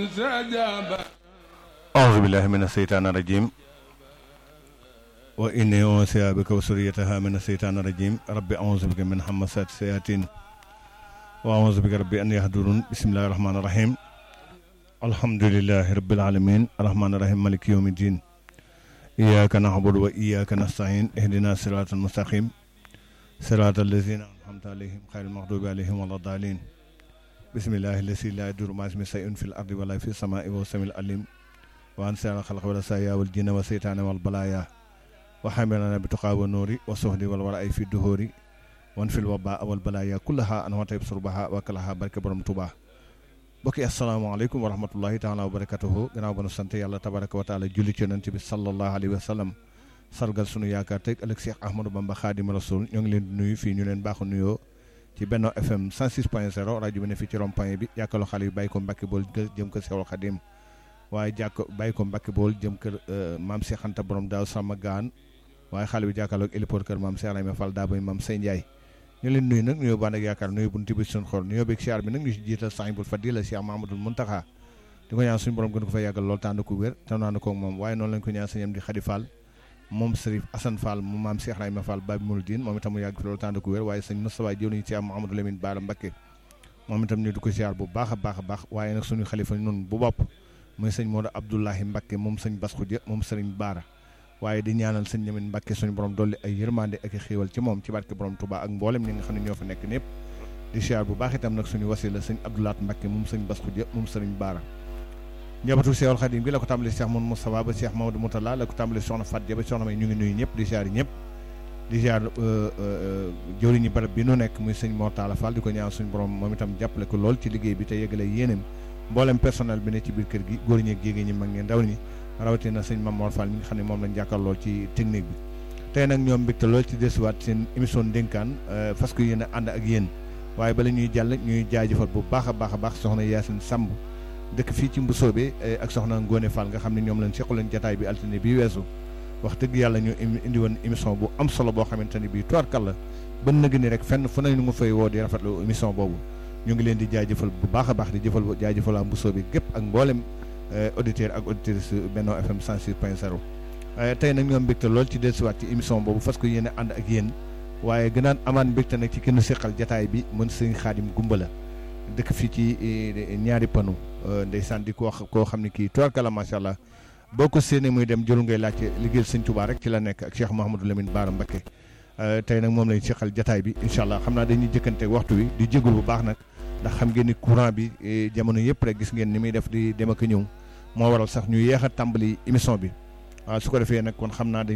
أعوذ بالله من الشيطان الرجيم وإني أوصي بك وسريتها من الشيطان الرجيم ربي أعوذ بك من همسات الشياطين وأعوذ بك ربي أن يهدرون بسم الله الرحمن الرحيم الحمد لله رب العالمين الرحمن الرحيم مالك يوم الدين إياك نعبد وإياك نستعين اهدنا الصراط المستقيم صراط الذين أنعمت عليهم خير المغضوب عليهم ولا الضالين بسم الله الذي لا يضر مع اسمه شيء في الأرض ولا في السماء وهو السميع العليم وأن سير الخلق والسايا والجن والشيطان والبلايا وحملنا بتقى والنور والصهد والوراء في الدهور وانفي الوباء والبلايا كلها أنواع يبصر بها وكلها بركة برم توبا bokki asalaamaaleykum wa rahmatullahi taala wa barakatuhu gannaaw ba nu sant yàlla tabaraka wa taala julli ci yonent bi sallallahu alayhi wa sallam sargal sunu yaakaar teg ëllëg Cheikh Ahmadou Bamba Xaadimu Rasul ñoo ngi leen di nuyu fii ñu leen baaxu nuyoo ci Benno FM 106.0 rajo bi ne fii ci rond point bi jàkkaloo xale yi bàyyi ko Mbàkke bool jëm kër Seexul Xadim waaye jàkk bàyyi ko Mbàkke bool jëm kër maam Cheikh Anta borom daaw sama gaan waaye xale bi jàkkaloo ak héliport kër maam Cheikh Ibrahima Fall daa bay maam Sey Ndiaye ñu leen nuyu nag nuyoo baan ak yaakaar nuyu bunti bi suñu xol nuyoo beeg siyaar bi nag ñu si jiital sahibul fadila Cheikh Mahamadul Muntaxa di ko ñaan suñu borom gën ko fa yàggal lool tànd ko wér te naan ko moom waaye noonu lañ ko ñaan sëñam di Xadi Fall moom Sërif Assane Fall mu maam Cheikh Ibrahima Fall Babi Mouridine moom itam mu yàgg fi loolu tànd ko wér waaye sëñ Moustapha jëw nañu Cheikh Mahamadou Lamine Bara Mbacké moom itam ñu di ko siyaar bu baax a baax a baax waaye nag suñu xalifa noonu bu bopp muy sëñ Modou Abdoulahi Mbacké moom sëñ Bass Khoudia moom sëriñ Baara waaye di ñaanal sëñ Lamine Mbàkke suñu borom dolli ay yërmande ak i xéewal ci moom ci barke borom Touba ak mboolem ñi nga xam ne ñoo fa nekk ñëpp di siyaar bu baax itam nag suñu wasila sëñ Abdoulaat Mbàkke moom sëñ Bass Khoudia moom sëriñ Baara njabootu Seexul Xadim bi la ko tàmbali Cheikh Mouhamadou Moustapha ba Cheikh Mamadou Moutala la ko tàmbali soxna Fat Ja ba soxna may ñu ngi nuyu ñëpp di siyaar ñëpp di siyaar jëwriñu barab bi nu nekk muy sëñ Mor Talla Fall di ko ñaan suñu borom moom itam jàppale ko lool ci liggéey bi te yëgale yéenam mboolem personnel bi ne ci biir kër gi góor ñi ak jigéen ñi mag ñi ndaw ñi rawatina sëñ Mamor Fall mi nga xam ne moom lañ jàkkaarloo ci technique bi tey nag ñoom mbégte lool ci desuwaat seen émission ndénkaan fas ko yéen a ànd ak yéen waaye bala ñuy jàll ñuy jaajëfal bu baax a baax a baax soxna Yacine Samb dëkk fii ci Mbusoobe ak soxna Ngone Fall nga xam ne ñoom lañ seqaloon jataay bi altine bi weesu wax dëgg yàlla ñu indi woon émission bu am solo boo xamante ne bii tuwarkal la ba nëgg ni rek fenn fu ne ñu nga fay woo di rafetlu émission boobu ñu ngi leen di jaajëfal bu baax a baax di jëfal jaajëfal waa Mbusoobe gépp ak mboolem auditeur ak auditrice Benno FM 106.0 tey nag ñoom mbégte lool ci dellusiwaat ci émission boobu fas ko yéene ànd ak yéen waaye gënaan amaan mbégte nag ci kenn seqal jataay bi mën sëñ Xaadim Gumba la dëkk fii ci ñaari panu ndeysaan di ko wax koo xam ne kii tubarkalla macha allah boo ko séenee muy dem jëlu ngay laajte liggéeyal sëñ Tuubaa rek ci la nekk ak Cheikh Mouhamadou Lamine Bara Mbacké tey nag moom lañ seqal jataay bi incha allah xam naa dañuy jëkkante waxtu wi di jégul bu baax nag ndax xam ngeen ni courant bi jamono yëpp rek gis ngeen ni muy def di dem ak ñëw moo waral sax ñu yéex a tàmbali émission bi waaw su ko defee nag kon xam naa